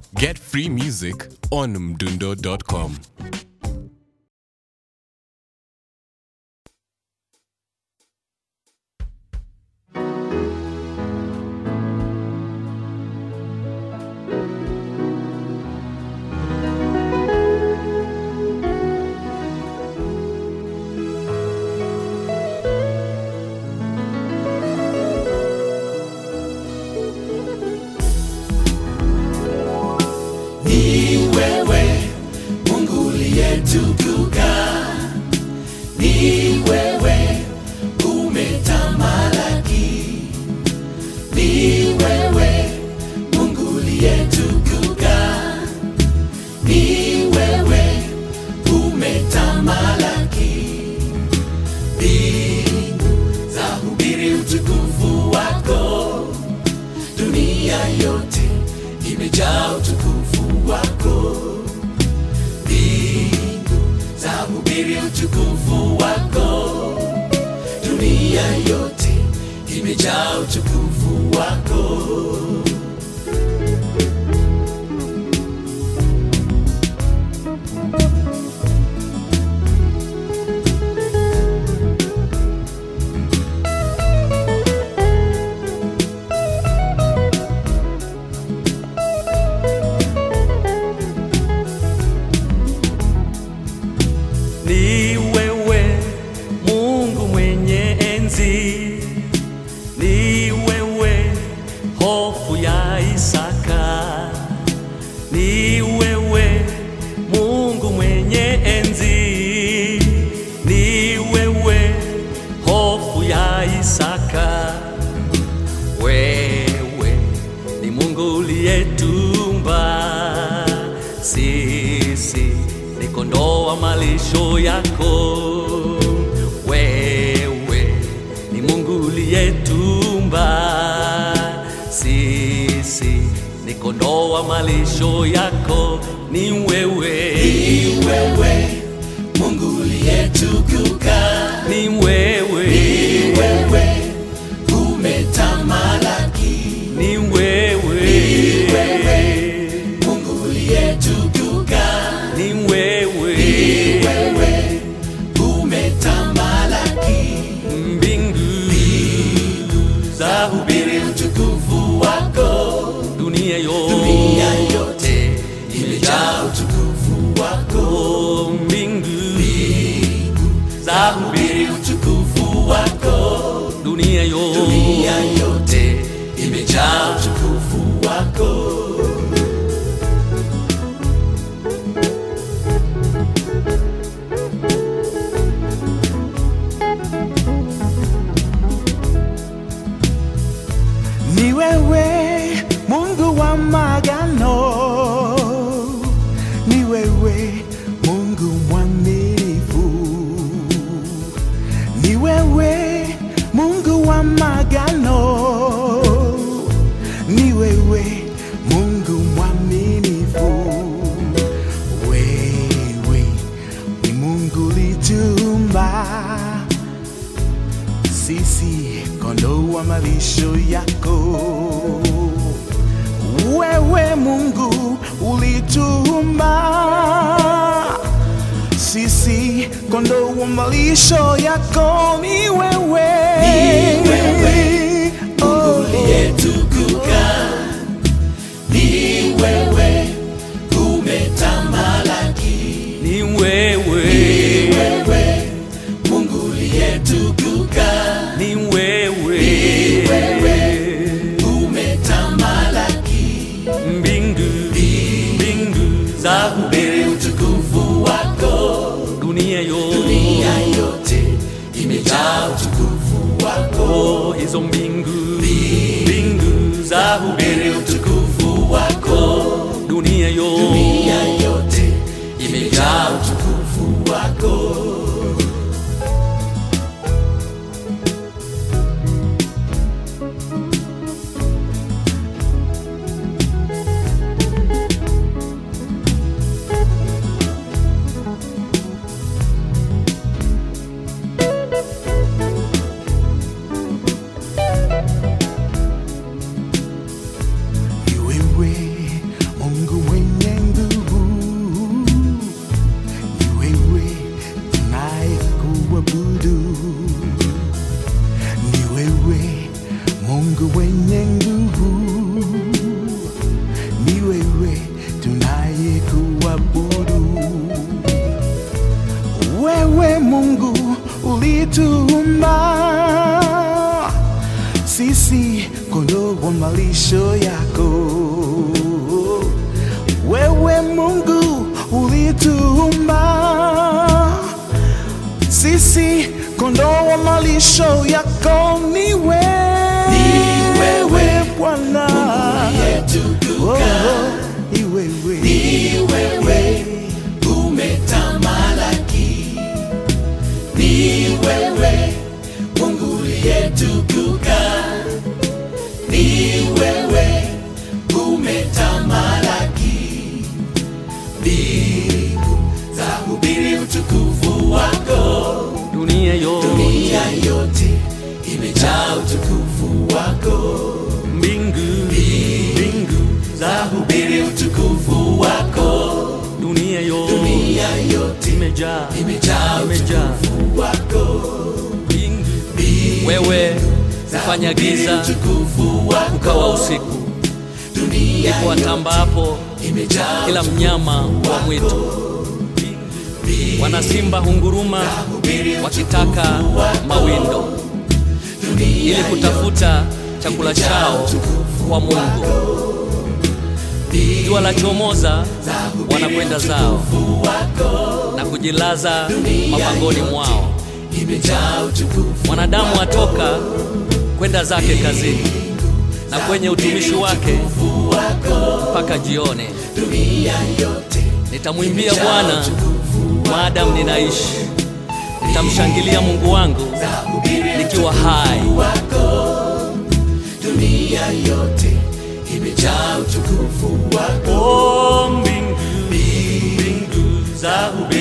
Get free music on mdundo.com. Ni wewe Mungu uliyetukuka, ni wewe umetamalaki, ni wewe Mungu uliyetukuka, ni wewe umetamalaki, mbingu za hubiri utukufu wako dunia yote imejaa utukufu wako, mbingu za hubiri utukufu wako, dunia yote imejaa utukufu wako. Ni wewe Mungu mwenye enzi, ni wewe hofu ya Isaka, ni wewe Mungu mwenye enzi, ni wewe hofu ya Isaka. Wewe ni Mungu uliyetumba sisi, ni kondoo wa malisho yako. Wewe ni Mungu uliyetumba sisi, ni kondoo wa malisho yako. Ni wewe, Ni wewe Mungu uliyetukuka, ni wewe, ni wewe umetamalaki, ni wewe, ni wewe Mungu uliyetukuka, ni wewe, ni wewe umetamalaki, mbingu za hubiri utukufu wako, dunia yote, dunia yote imejaa utukufu wako, Oh, mbingu za hubiri utukufu wako, dunia yote, dunia yote imejaa utukufu wako. Ni wewe Mungu wa magano, ni wewe Mungu mwaminifu, ni wewe Mungu wa magano, ni wewe Mungu mwaminifu, wewe ni Mungu litumba sisi kondoo wa malisho yako. Wewe Mungu ulituumba sisi kondoo wa malisho yako. Ni wewe, Ni wewe, oh, uliyetukuka, ni wewe umetamalaki, ni wewe, ni wewe Mungu uliyetukuka, ni wewe, ni wewe umetamalaki, mbingu mbingu za hubiri utukufu wako, dunia yote, dunia yote imejaa utukufu wako, Oh, hizo mbingu mbingu za hubiri utukufu wako, dunia yote, dunia yote imejaa utukufu wako. ni wewe Mungu ndiwe tunayekuabudu. Wewe Mungu ulituumba sisi kondoo wa malisho yako. Wewe Mungu ulituumba sisi kondoo wa malisho yako. Ni wewe, Ni wewe, Bwana, Yetukuka, Oh, ni wewe, ni wewe umetamalaki, ni wewe Mungu uliyetukuka, ni wewe umetamalaki, mbingu zahubiri utukufu wako, dunia yote dunia yote imejaa utukufu wako. mbingu mbingu Zahubiri utukufu wako, dunia yote dunia yote imejaa imejaa imejaa utukufu wako. mbingu Mbingu wewe hufanya zahubiri giza utukufu wako, ukawa usiku dunia ndipo atambapo imejaa kila mnyama wa mwitu wanasimba hunguruma wakitaka mawindo ili kutafuta chakula chao kwa Mungu. Jua la chomoza, wanakwenda zao na kujilaza mapangoni mwao. imejaa utukufu Mwanadamu atoka kwenda zake kazini na kwenye utumishi wake mpaka jioni. dunia yote Nitamwimbia Bwana maadamu ninaishi, nitamshangilia Mungu wangu nikiwa hai. wako, dunia yote imejaa utukufu wako. Oh, mbingu mbingu za